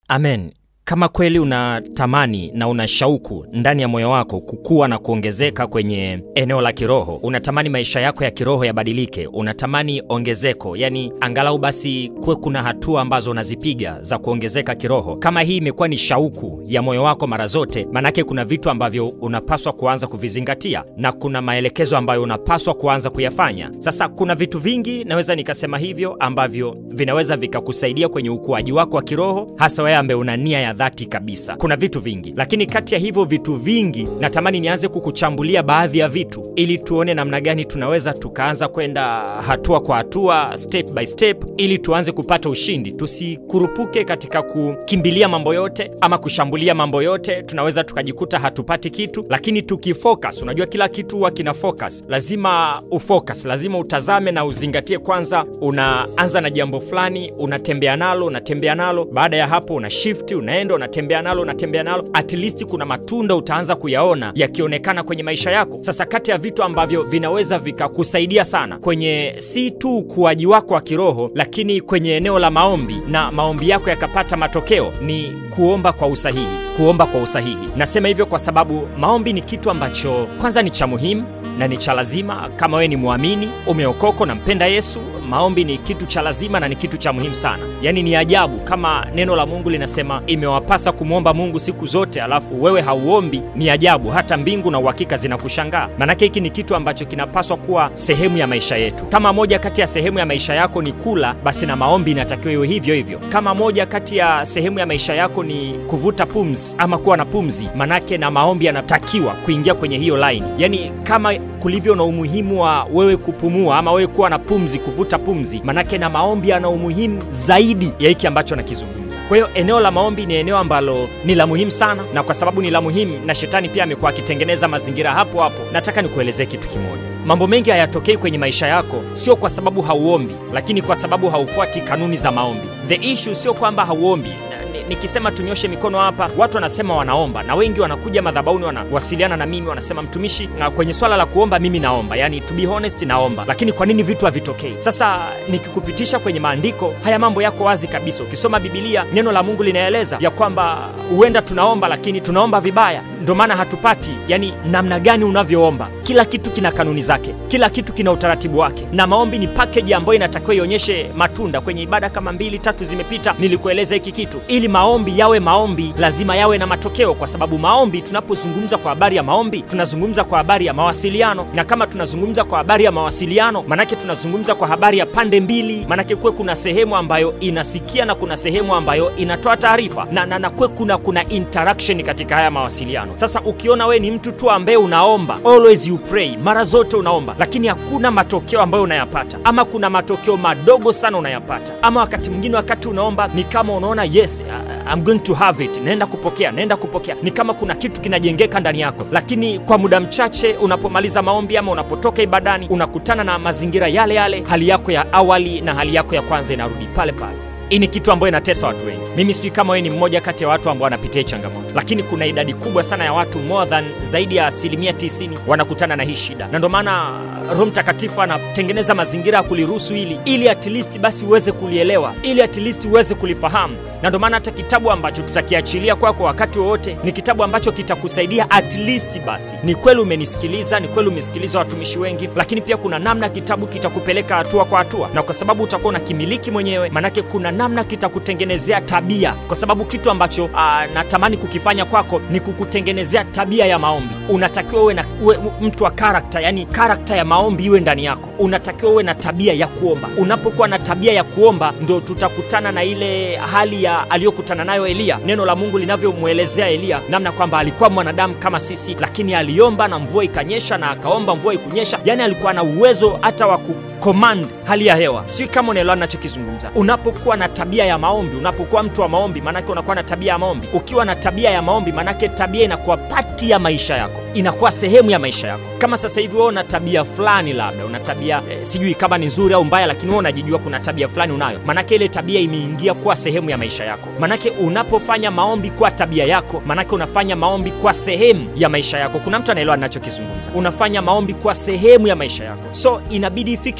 Amen. Kama kweli unatamani na una shauku ndani ya moyo wako kukua na kuongezeka kwenye eneo la kiroho, unatamani maisha yako ya kiroho yabadilike, unatamani ongezeko, yani angalau basi kuwe kuna hatua ambazo unazipiga za kuongezeka kiroho. Kama hii imekuwa ni shauku ya moyo wako mara zote, manake kuna vitu ambavyo unapaswa kuanza kuvizingatia na kuna maelekezo ambayo unapaswa kuanza kuyafanya. Sasa kuna vitu vingi, naweza nikasema hivyo, ambavyo vinaweza vikakusaidia kwenye ukuaji wako wa kiroho, hasa wewe ambaye una nia ya dhati kabisa. Kuna vitu vingi, lakini kati ya hivyo vitu vingi, natamani nianze kukuchambulia baadhi ya vitu ili tuone namna gani tunaweza tukaanza kwenda hatua kwa hatua, step by step, ili tuanze kupata ushindi. Tusikurupuke katika kukimbilia mambo yote ama kushambulia mambo yote, tunaweza tukajikuta hatupati kitu. Lakini tukifocus, unajua kila kitu huwa kina focus, lazima ufocus, lazima utazame na uzingatie. Kwanza unaanza na jambo fulani, unatembea nalo, unatembea nalo, baada ya hapo una shift, unaenda unatembea nalo unatembea nalo, at least kuna matunda utaanza kuyaona yakionekana kwenye maisha yako. Sasa kati ya vitu ambavyo vinaweza vikakusaidia sana kwenye si tu ukuaji wako wa kiroho, lakini kwenye eneo la maombi na maombi yako yakapata matokeo ni kuomba kwa usahihi. Kuomba kwa usahihi, nasema hivyo kwa sababu maombi ni kitu ambacho kwanza ni cha muhimu na ni cha lazima. Kama wewe ni mwamini, umeokoka, unampenda Yesu, maombi ni kitu cha lazima na ni kitu cha muhimu sana. Yaani ni ajabu kama neno la Mungu linasema imewapasa kumwomba Mungu siku zote, alafu wewe hauombi. Ni ajabu, hata mbingu na uhakika zinakushangaa. Maanake hiki ni kitu ambacho kinapaswa kuwa sehemu ya maisha yetu. Kama moja kati ya sehemu ya maisha yako ni kula, basi na maombi inatakiwa iwe hivyo hivyo. Kama moja kati ya sehemu ya maisha yako ni kuvuta pumzi ama kuwa na pumzi, manake na maombi yanatakiwa kuingia kwenye hiyo line. Yaani kama kulivyo na umuhimu wa wewe kupumua ama wewe kuwa na pumzi, kuvuta pumzi, manake na maombi yana umuhimu zaidi ya hiki ambacho nakizungumza. Kwa hiyo eneo la maombi ni eneo ambalo ni la muhimu sana, na kwa sababu ni la muhimu na shetani pia amekuwa akitengeneza mazingira hapo hapo, nataka nikuelezee kitu kimoja. Mambo mengi hayatokei kwenye maisha yako sio kwa sababu hauombi, lakini kwa sababu haufuati kanuni za maombi. The issue sio kwamba hauombi nikisema tunyoshe mikono hapa, watu wanasema wanaomba, na wengi wanakuja madhabahuni, wanawasiliana na mimi, wanasema mtumishi, na kwenye swala la kuomba mimi naomba, yani to be honest, naomba, lakini kwa nini vitu havitokei? Sasa nikikupitisha kwenye maandiko haya, mambo yako wazi kabisa. Ukisoma Bibilia, neno la Mungu linaeleza ya kwamba huenda tunaomba, lakini tunaomba vibaya, ndio maana hatupati. Yani namna gani unavyoomba, kila kitu kina kanuni zake, kila kitu kina utaratibu wake, na maombi ni package ambayo inatakiwa ionyeshe matunda. Kwenye ibada kama mbili tatu zimepita, nilikueleza hiki kitu ili maombi yawe maombi lazima yawe na matokeo, kwa sababu maombi, tunapozungumza kwa habari ya maombi, tunazungumza kwa habari ya mawasiliano, na kama tunazungumza kwa habari ya mawasiliano, manake tunazungumza kwa habari ya pande mbili, manake kuwe kuna sehemu ambayo inasikia na kuna sehemu ambayo inatoa taarifa na, na, na kuwe kuna kuna interaction katika haya mawasiliano. Sasa ukiona we ni mtu tu ambaye unaomba, always you pray, mara zote unaomba, lakini hakuna matokeo ambayo unayapata, ama kuna matokeo madogo sana unayapata, ama wakati mwingine wakati unaomba ni kama unaona yes I'm going to have it, naenda kupokea, naenda kupokea, ni kama kuna kitu kinajengeka ndani yako, lakini kwa muda mchache unapomaliza maombi ama unapotoka ibadani unakutana na mazingira yale yale, hali yako ya awali na hali yako ya kwanza inarudi pale pale. Hii ni kitu ambayo inatesa watu wengi. Mimi sijui kama wewe ni mmoja kati ya watu ambao wanapitia changamoto, lakini kuna idadi kubwa sana ya watu, more than zaidi ya asilimia 90 wanakutana na hii shida, na ndio maana Roho Mtakatifu anatengeneza mazingira ya kuliruhusu hili, ili at least basi uweze kulielewa, ili at least uweze kulifahamu. Na ndio maana hata kitabu ambacho tutakiachilia kwako kwa wakati wowote ni kitabu ambacho kitakusaidia at least basi, ni kweli umenisikiliza, ni kweli umesikiliza watumishi wengi, lakini pia kuna namna kitabu kitakupeleka hatua kwa hatua, na kwa sababu utakuwa unakimiliki mwenyewe, manake kuna namna kitakutengenezea tabia, kwa sababu kitu ambacho uh, natamani kukifanya kwako ni kukutengenezea tabia ya maombi. Unatakiwa uwe na uwe mtu wa karakta, yani karakta ya maombi iwe ndani yako. Unatakiwa uwe na tabia ya kuomba. Unapokuwa na tabia ya kuomba, ndo tutakutana na ile hali ya aliyokutana nayo Eliya. Neno la Mungu linavyomwelezea Eliya namna kwamba alikuwa mwanadamu kama sisi, lakini aliomba na mvua ikanyesha, na akaomba mvua ikunyesha. Yani alikuwa na uwezo hata wa command hali ya hewa. Sijui kama unaelewa ninachokizungumza. Unapokuwa na tabia ya maombi, unapokuwa mtu wa maombi, maanake unakuwa na tabia ya maombi. Ukiwa na tabia ya maombi, maanake tabia inakuwa pati ya maisha yako, inakuwa sehemu ya maisha yako. Kama sasa hivi wewe una tabia fulani, labda una tabia eh, sijui kama ni nzuri au mbaya, lakini wewe unajijua kuna tabia fulani unayo, maanake ile tabia imeingia kuwa sehemu ya maisha yako. Maanake unapofanya maombi kwa tabia yako, maanake unafanya maombi kwa sehemu ya maisha yako. Kuna mtu anaelewa ninachokizungumza? Unafanya maombi kwa sehemu ya maisha yako, so inabidi ifike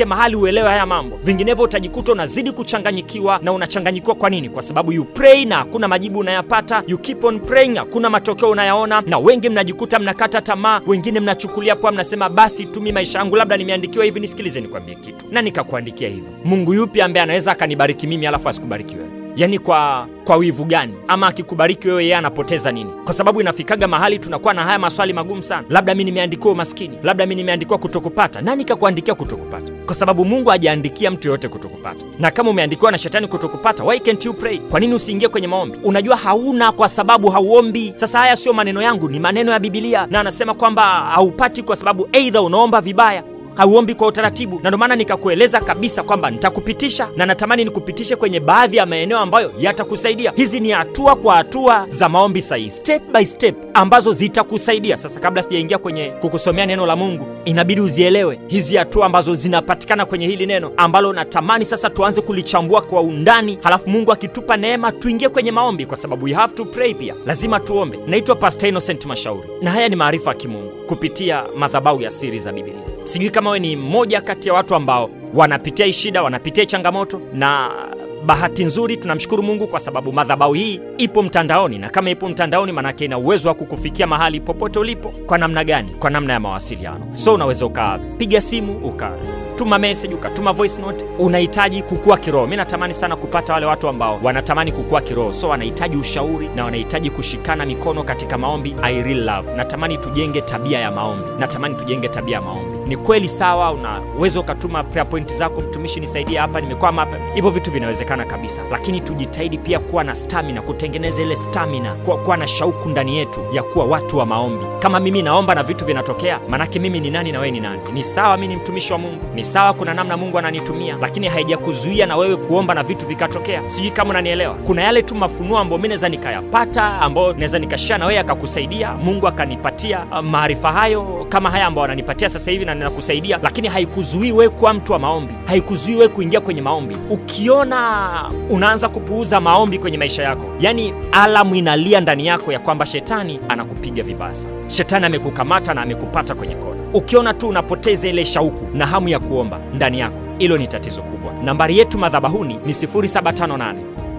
mahali uelewe haya mambo vinginevyo utajikuta unazidi kuchanganyikiwa na unachanganyikiwa kwa nini kwa sababu you pray na hakuna majibu unayapata you keep on praying hakuna matokeo unayaona na wengi mnajikuta mnakata tamaa wengine mnachukulia poa mnasema basi tumi maisha yangu labda nimeandikiwa hivi nisikilize nikwambie kitu na nikakuandikia hivyo mungu yupi ambaye anaweza akanibariki mimi alafu asikubariki wewe yaani kwa kwa wivu gani ama akikubariki wewe yeye anapoteza nini kwa sababu inafikaga mahali tunakuwa na haya maswali magumu sana labda mi nimeandikiwa umaskini labda mi nimeandikiwa kutokupata nani kakuandikia kutokupata kwa sababu mungu hajaandikia mtu yoyote kutokupata na kama umeandikiwa na shetani kutokupata why can't you pray kwa nini usiingie kwenye maombi unajua hauna kwa sababu hauombi sasa haya sio maneno yangu ni maneno ya bibilia na anasema kwamba haupati kwa sababu eidha unaomba vibaya hauombi kwa utaratibu na ndio maana nikakueleza kabisa kwamba nitakupitisha na natamani nikupitishe kwenye baadhi ya maeneo ambayo yatakusaidia hizi ni hatua kwa hatua za maombi sahihi step by step ambazo zitakusaidia sasa kabla sijaingia kwenye kukusomea neno la mungu inabidi uzielewe hizi hatua ambazo zinapatikana kwenye hili neno ambalo natamani sasa tuanze kulichambua kwa undani halafu mungu akitupa neema tuingie kwenye maombi kwa sababu you have to pray pia lazima tuombe naitwa pastor innocent mashauri na haya ni maarifa ya kimungu kupitia madhabau ya siri za bibilia sijui kama we ni mmoja kati ya watu ambao wanapitia hii shida wanapitia hii changamoto na bahati nzuri tunamshukuru mungu kwa sababu madhabau hii ipo mtandaoni na kama ipo mtandaoni manake ina uwezo wa kukufikia mahali popote ulipo kwa namna gani kwa namna ya mawasiliano so unaweza ukapiga simu ukatuma message ukatuma voice note unahitaji kukua kiroho mi natamani sana kupata wale watu ambao wanatamani kukua kiroho so wanahitaji ushauri na wanahitaji kushikana mikono katika maombi I really love natamani tujenge tabia ya maombi natamani tujenge tabia ya maombi ni kweli sawa unaweza ukatuma prayer point zako mtumishi nisaidia hapa nimekwama hapa hivyo vitu vinawezekana kabisa lakini tujitahidi pia kuwa na stamina kutengeneza ile stamina kuwa, kuwa na shauku ndani yetu ya kuwa watu wa maombi kama mimi naomba na vitu vinatokea manake mimi ni nani na wewe ni nani ni sawa mi ni mtumishi wa mungu ni sawa kuna namna mungu ananitumia lakini haijakuzuia na wewe kuomba na vitu vikatokea sijui kama unanielewa kuna yale tu mafunuo ambayo mi naweza nikayapata ambayo naweza nikashia na wewe akakusaidia mungu akanipatia uh, maarifa hayo kama haya ambayo ananipatia sasa hivi na ninakusaidia lakini haikuzuii wewe kuwa mtu wa maombi haikuzuii wewe kuingia kwenye maombi ukiona unaanza kupuuza maombi kwenye maisha yako yaani alamu inalia ndani yako ya kwamba shetani anakupiga vibaya sana shetani amekukamata na amekupata kwenye kona ukiona tu unapoteza ile shauku na hamu ya kuomba ndani yako hilo ni tatizo kubwa nambari yetu madhabahuni ni 758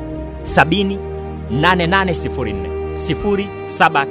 70 8804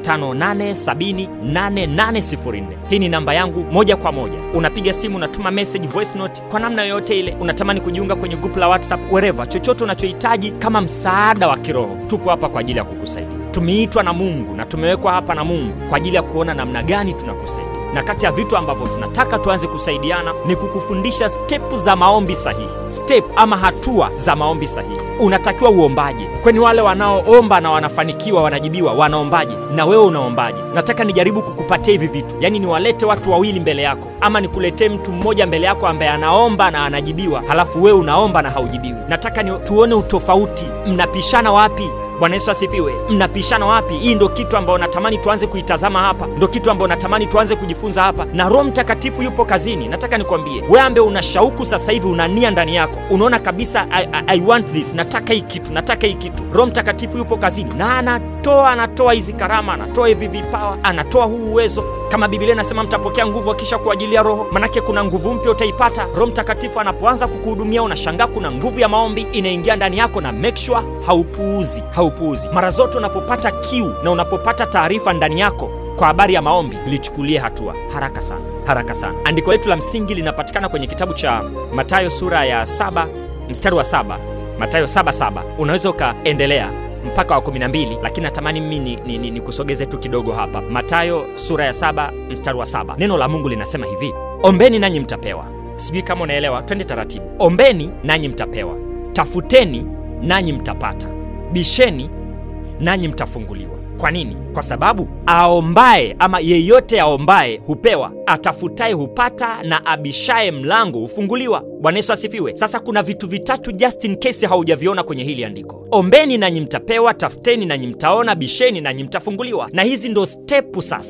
0758708804 hii ni namba yangu moja kwa moja unapiga simu unatuma message voice note kwa namna yoyote ile unatamani kujiunga kwenye grupu la whatsapp wherever chochote unachohitaji kama msaada wa kiroho tupo hapa kwa ajili ya kukusaidia tumeitwa na mungu na tumewekwa hapa na mungu kwa ajili ya kuona namna gani tunakusaidia na kati ya vitu ambavyo tunataka tuanze kusaidiana ni kukufundisha step za maombi sahihi step ama hatua za maombi sahihi unatakiwa uombaje kweni wale wanaoomba na wanafanikiwa wanajibiwa wanaombaje na wewe unaombaje nataka nijaribu kukupatia hivi vitu yaani niwalete watu wawili mbele yako ama nikuletee mtu mmoja mbele yako ambaye anaomba na anajibiwa halafu wewe unaomba na haujibiwi nataka ni tuone utofauti mnapishana wapi bwana yesu asifiwe mnapishana wapi hii ndo kitu ambayo natamani tuanze kuitazama hapa ndo kitu ambayo natamani tuanze kujifunza hapa na roho mtakatifu yupo kazini nataka nikwambie we ambe una shauku sasa hivi una nia ndani yako unaona kabisa I, I, I want this nataka hii kitu nataka hii kitu roho mtakatifu yupo kazini na anatoa anatoa hizi karama anatoa hivi vipawa anatoa huu uwezo kama biblia inasema mtapokea nguvu akisha kuajilia roho manake kuna nguvu mpya utaipata roho mtakatifu anapoanza kukuhudumia unashangaa kuna nguvu ya maombi inaingia ndani yako na make sure haupuuzi haupuuzi mara zote unapopata kiu na unapopata taarifa ndani yako kwa habari ya maombi lichukulie hatua haraka sana haraka sana andiko letu la msingi linapatikana kwenye kitabu cha matayo sura ya saba mstari wa saba matayo saba saba unaweza ukaendelea mpaka wa 12 lakini natamani mimi ni, ni, ni, ni kusogeze tu kidogo hapa matayo sura ya saba mstari wa saba neno la mungu linasema hivi ombeni nanyi mtapewa sijui kama unaelewa twende taratibu ombeni nanyi mtapewa tafuteni nanyi mtapata bisheni nanyi mtafunguliwa kwa nini kwa sababu aombaye ama yeyote aombaye hupewa atafutaye hupata na abishaye mlango hufunguliwa bwana yesu asifiwe sasa kuna vitu vitatu just in case haujaviona kwenye hili andiko ombeni nanyi mtapewa tafuteni nanyi mtaona bisheni nanyi mtafunguliwa na hizi ndo stepu sasa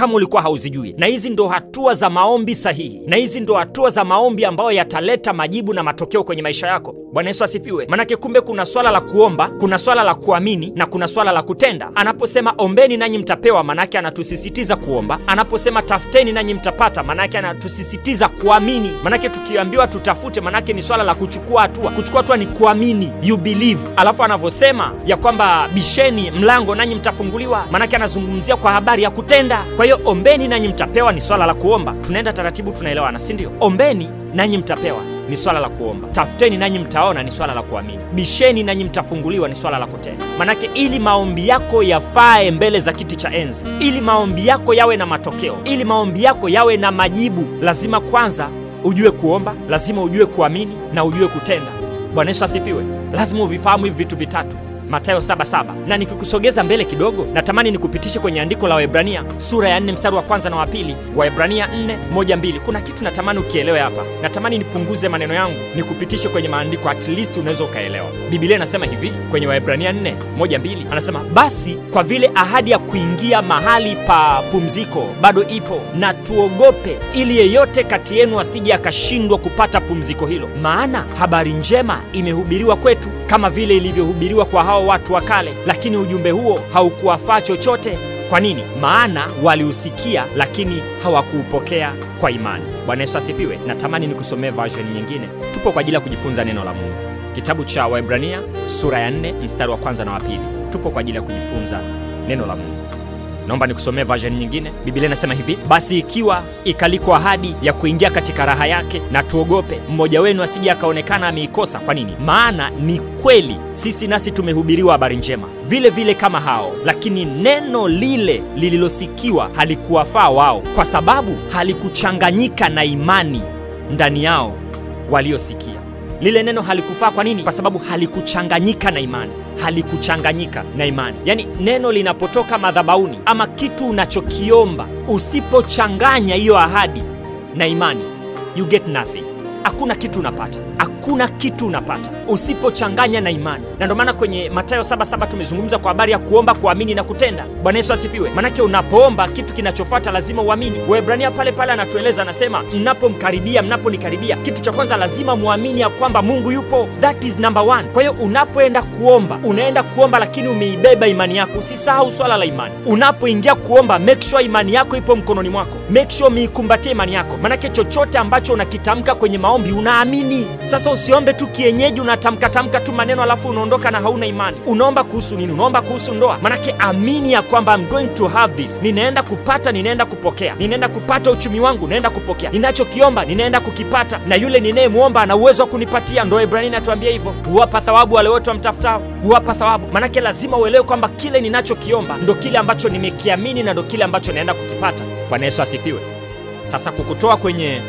kama ulikuwa hauzijui na hizi ndo hatua za maombi sahihi na hizi ndo hatua za maombi ambayo yataleta majibu na matokeo kwenye maisha yako bwana yesu asifiwe manake kumbe kuna swala la kuomba kuna swala la kuamini na kuna swala la kutenda anaposema ombeni nanyi mtapewa manake anatusisitiza kuomba anaposema tafuteni nanyi mtapata manake anatusisitiza kuamini manake tukiambiwa tutafute manake ni swala la kuchukua hatua kuchukua hatua ni kuamini you believe alafu anavyosema ya kwamba bisheni mlango nanyi mtafunguliwa manake anazungumzia kwa habari ya kutenda kwa hiyo ombeni nanyi mtapewa ni swala la kuomba tunaenda taratibu tunaelewana si ndio ombeni nanyi mtapewa ni swala la kuomba tafuteni nanyi mtaona ni swala la kuamini bisheni nanyi mtafunguliwa ni swala la kutenda manake ili maombi yako yafae mbele za kiti cha enzi ili maombi yako yawe na matokeo ili maombi yako yawe na majibu lazima kwanza ujue kuomba lazima ujue kuamini na ujue kutenda bwana yesu asifiwe lazima uvifahamu hivi vitu vitatu matayo 77 na nikikusogeza mbele kidogo natamani nikupitishe kwenye andiko la waebrania sura ya 4 mstari wa kwanza na wa pili waebrania 4 1 2 kuna kitu natamani ukielewe hapa natamani nipunguze maneno yangu nikupitishe kwenye maandiko at least unaweza ukaelewa biblia inasema hivi kwenye waebrania 4 1 2 anasema basi kwa vile ahadi ya kuingia mahali pa pumziko bado ipo na tuogope ili yeyote kati yenu asije akashindwa kupata pumziko hilo maana habari njema imehubiriwa kwetu kama vile ilivyohubiriwa kwa hao watu wa kale lakini ujumbe huo haukuwafaa chochote kwa nini maana waliusikia lakini hawakuupokea kwa imani bwana yesu asifiwe natamani nikusomee version nyingine tupo kwa ajili ya kujifunza neno la mungu kitabu cha waibrania sura ya 4 mstari wa kwanza na wa pili tupo kwa ajili ya kujifunza neno la mungu naomba nikusomee version nyingine biblia inasema hivi basi ikiwa ikaliko ahadi ya kuingia katika raha yake na tuogope mmoja wenu asije akaonekana ameikosa kwa nini maana ni kweli sisi nasi tumehubiriwa habari njema vile vile kama hao lakini neno lile lililosikiwa halikuwafaa wao kwa sababu halikuchanganyika na imani ndani yao waliosikia lile neno halikufaa kwa nini kwa sababu halikuchanganyika na imani halikuchanganyika na imani yaani neno linapotoka madhabauni ama kitu unachokiomba usipochanganya hiyo ahadi na imani you get nothing hakuna kitu unapata hakuna kitu unapata usipochanganya na imani na ndio maana kwenye matayo 77 tumezungumza kwa habari ya kuomba kuamini na kutenda bwana yesu asifiwe manake unapoomba kitu kinachofuata lazima uamini waebrania pale pale anatueleza anasema mnapomkaribia mnaponikaribia kitu cha kwanza lazima muamini ya kwamba mungu yupo that is number one kwa hiyo unapoenda kuomba unaenda kuomba lakini umeibeba imani yako usisahau swala la imani unapoingia kuomba make sure imani yako ipo mkononi mwako make sure umeikumbatia imani yako manake chochote ambacho unakitamka kwenye maombi unaamini sasa usiombe tu kienyeji unatamkatamka tu maneno alafu unaondoka na hauna imani unaomba kuhusu nini unaomba kuhusu ndoa manake amini ya kwamba I'm going to have this ninaenda kupata ninaenda kupokea ninaenda kupata uchumi wangu naenda kupokea ninachokiomba ninaenda kukipata na yule ninayemwomba ana uwezo wa kunipatia ndo ibrania inatuambia hivyo huwapa thawabu wale wote wamtafutao huwapa thawabu manake lazima uelewe kwamba kile ninachokiomba ndo kile ambacho nimekiamini na ndo kile ambacho naenda kukipata bwana yesu asifiwe sasa kukutoa kwenye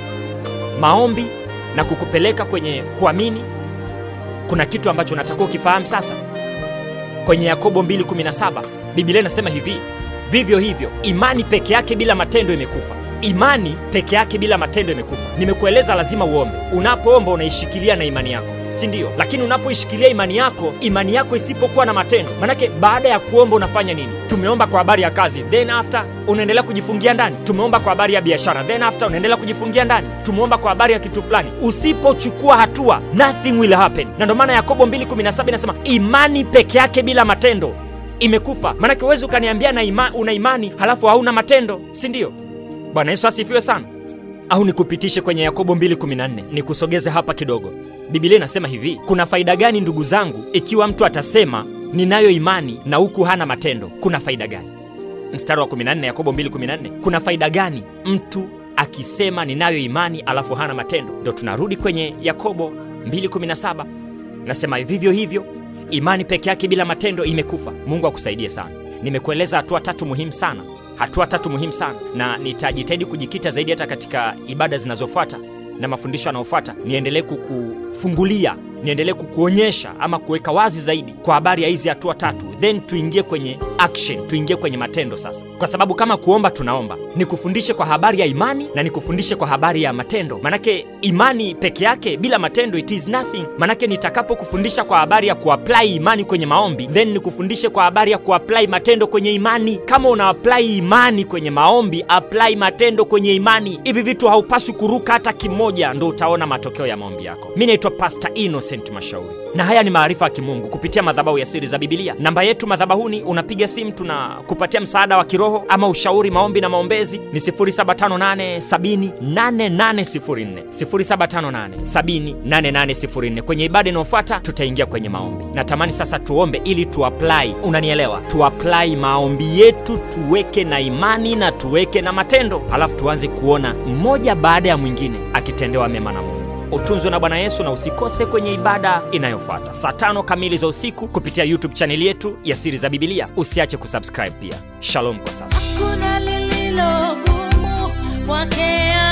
maombi na kukupeleka kwenye kuamini kuna kitu ambacho unatakiwa ukifahamu sasa kwenye yakobo 217 biblia inasema hivi vivyo hivyo imani peke yake bila matendo imekufa imani peke yake bila matendo imekufa nimekueleza lazima uombe unapoomba unaishikilia na imani yako si ndio lakini unapoishikilia imani yako imani yako isipokuwa na matendo manake baada ya kuomba unafanya nini tumeomba kwa habari ya kazi then after unaendelea kujifungia ndani tumeomba kwa habari ya biashara then after unaendelea kujifungia ndani tumeomba kwa habari ya kitu fulani usipochukua hatua nothing will happen na ndio maana yakobo 217 inasema imani peke yake bila matendo imekufa manake huwezi ukaniambia na ima, una imani halafu hauna matendo si ndio bwana yesu asifiwe sana au nikupitishe kwenye yakobo 214 nikusogeze hapa kidogo biblia inasema hivi kuna faida gani ndugu zangu ikiwa mtu atasema ninayo imani na huku hana matendo kuna faida gani mstari wa 14 yakobo 214 kuna faida gani mtu akisema ninayo imani alafu hana matendo ndo tunarudi kwenye yakobo 217 nasema vivyo hivyo imani peke yake bila matendo imekufa mungu akusaidie sana nimekueleza hatua tatu muhimu sana hatua tatu muhimu sana na nitajitahidi kujikita zaidi hata katika ibada zinazofuata na mafundisho yanayofuata niendelee kukufungulia niendelee kukuonyesha ama kuweka wazi zaidi kwa habari ya hizi hatua tatu, then tuingie kwenye action, tuingie kwenye matendo sasa, kwa sababu kama kuomba tunaomba, nikufundishe kwa habari ya imani na nikufundishe kwa habari ya matendo. Manake imani peke yake bila matendo it is nothing. Manake nitakapokufundisha kwa habari ya kuapply imani kwenye maombi, then nikufundishe kwa habari ya kuapply matendo kwenye imani. Kama una apply imani kwenye maombi, apply matendo kwenye imani. Hivi vitu haupaswi kuruka hata kimoja, ndo utaona matokeo ya maombi yako. Mi naitwa Pastor Innocent Mashauri na haya ni maarifa ya kimungu kupitia madhabahu ya siri za Bibilia. Namba yetu madhabahuni, unapiga simu, tunakupatia msaada wa kiroho ama ushauri, maombi na maombezi ni 0758708804 0758708804. Kwenye ibada inayofuata tutaingia kwenye maombi. Natamani sasa tuombe ili tuapply, unanielewa, tuapply maombi yetu, tuweke na imani na tuweke na matendo, alafu tuanze kuona mmoja baada ya mwingine akitendewa mema na Mungu. Utunzwe na Bwana Yesu na usikose kwenye ibada inayofuata saa tano kamili za usiku kupitia YouTube chaneli yetu ya Siri za Bibilia. Usiache kusubscribe pia. Shalom kwa sasa. Hakuna lililo gumu kwake